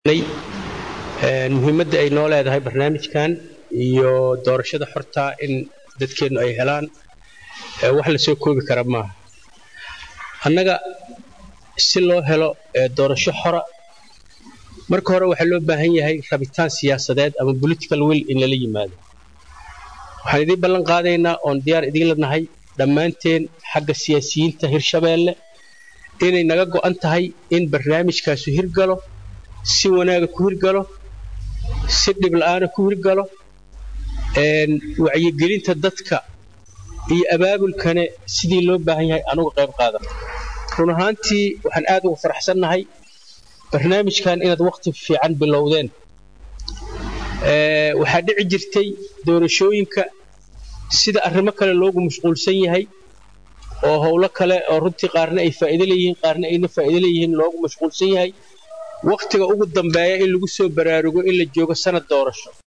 muhiimadda ay noo leedahay barnaamijkan iyo doorashada xorta in dadkeennu ay helaan wax la soo koobi kara maaha annaga si loo helo doorasho xora marka hore waxaa loo baahan yahay rabitaan siyaasadeed ama political will in lala yimaado waxaan idiin ballan qaadaynaa oon diyaar idiinla nahay dhammaanteen xagga siyaasiyiinta hirshabeelle inay naga go'an tahay in barnaamijkaasu hirgalo si wanaaga ku hirgalo si dhibla'aana ku hirgalo wacyigelinta dadka iyo abaabulkane sidii loo baahan yahay anuga qayb qaadan run ahaantii waxaan aad uga faraxsannahay barnaamijkan inaad wakhti fiican bilowdeen waxaa dhici jirtay doorashooyinka sida arrimo kale loogu mashquulsan yahay oo howlo kale oo runtii qaarna ay faa'iido leeyihiin qaarna ayna faa'iido leeyihiin loogu mashquulsan yahay wakhtiga ugu dambeeya in lagu soo baraarugo in la joogo sanad doorasho